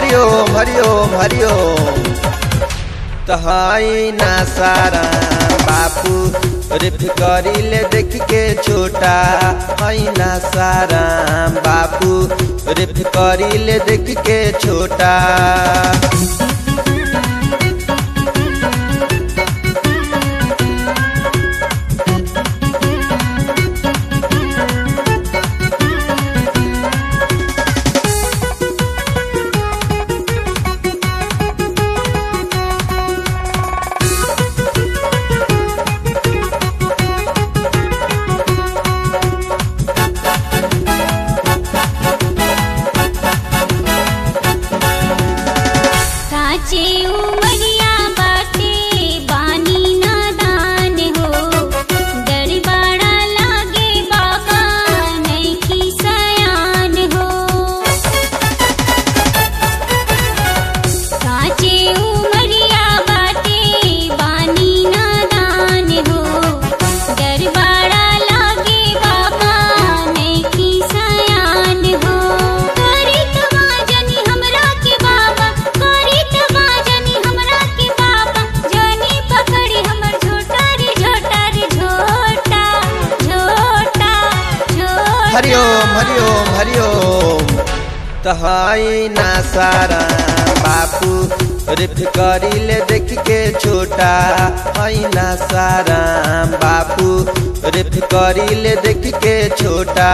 हरिओम हरिओम हरिओम तहाई ना सारा बापू रिफ करिले देख के छोटा हई ना सारा बापू रिफ करिले देख के छोटा काचे उमरिया बाटे बानी नादान हो डर बड़ा लागे बाबा नैखी सयान हो काचे उमरिया बाटे बानी नादान हो डर बड़ा लागे बाबा नैखी सयान हो करी तमाजनी हमरा के बाबा करी तमाजनी हमरा के बाबा जनी पकड़ी हमर झोटा रे झोटा रे झोटा झोटा झोटा हरिओम हरिओम हरिओम तहाई ना सारा बापू रिफ करिले देख के छोटा हई ना सारा बापू रिफ करिले देख के छोटा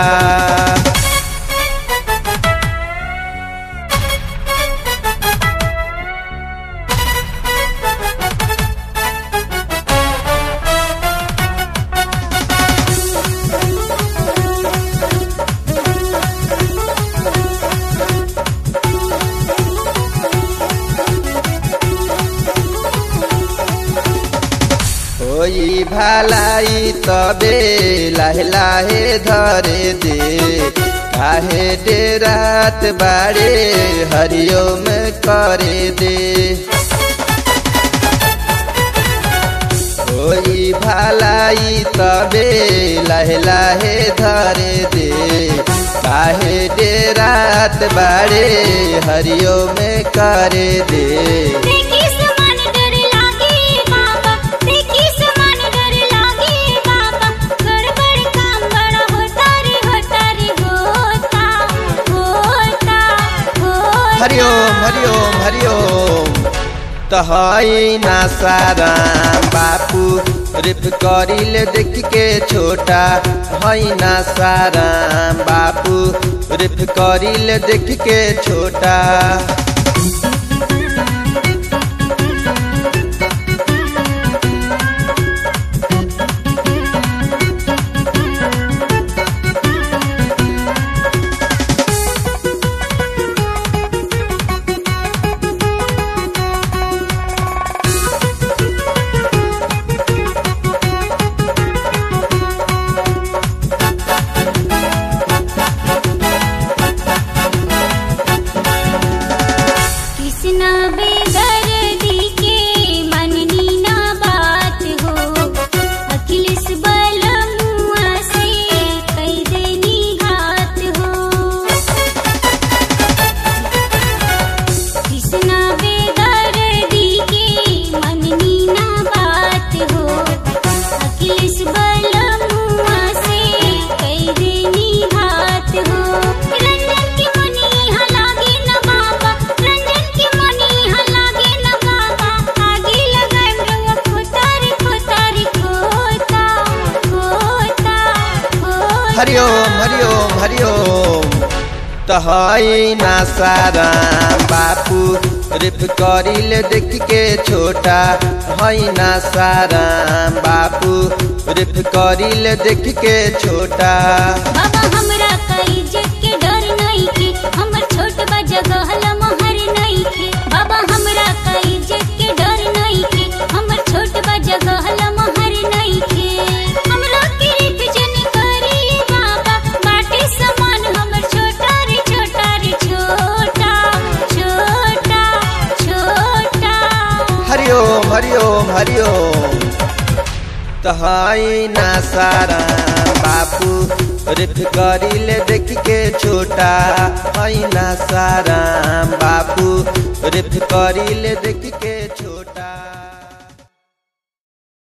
होई भलाई तबे लाहे लाहे धरे दे काहे दे रात बाड़े हरिओम करे दे होई भलाई तबे लाहे लाहे धरे दे काहे दे रात बाड़े हरिओम करे दे देखी समान डर लागे बाबा देखी समान डर लागे बाबा गड़बड़ काम बड़ा होता रे होता रे होता होता होता हरिओम हरिओम हरिओम तहाई ना सारा बापू रिफ करिले देख के छोटा हई ना सारा बापू रिफ करिले देख के छोटा कृष्णा बेदर्दी के मननी ना बात हो अखिलेश बलमुआ से कई देनी घात हो कृष्णा बेदर्दी के मननी ना बात हो अखिलेश बलमुआ से कई देनी घात हो रंजन की मनी यहाँ लागे न बाबा रंजन की मनी यहाँ लागे न बाबा आगे लगाए रउआ खोता रे खोता रे खोता खोता खोता हरिओम हरिओम हरिओम तहाई ना सारा बापू रिफ करिले देख के छोटा हई ना सारा बापू रिफ करिले देख के छोटा बाबा हमरा का इज्जत के डर नहीं के हमर छोट बा जगह लमहर नहीं के बाबा हमरा का इज्जत के डर नहीं के हमर छोट बा जगह लमहर नहीं के हमरा के रीत जन करी बाबा बाटे समान हमर छोटा रे छोटा रे छोटा छोटा छोटा हरिओम हरिओम हरिओम तो हई ना सारा बापू रिफ करिले देख के छोटा हई ना सारा बापू रिफ करिले देख के छोटा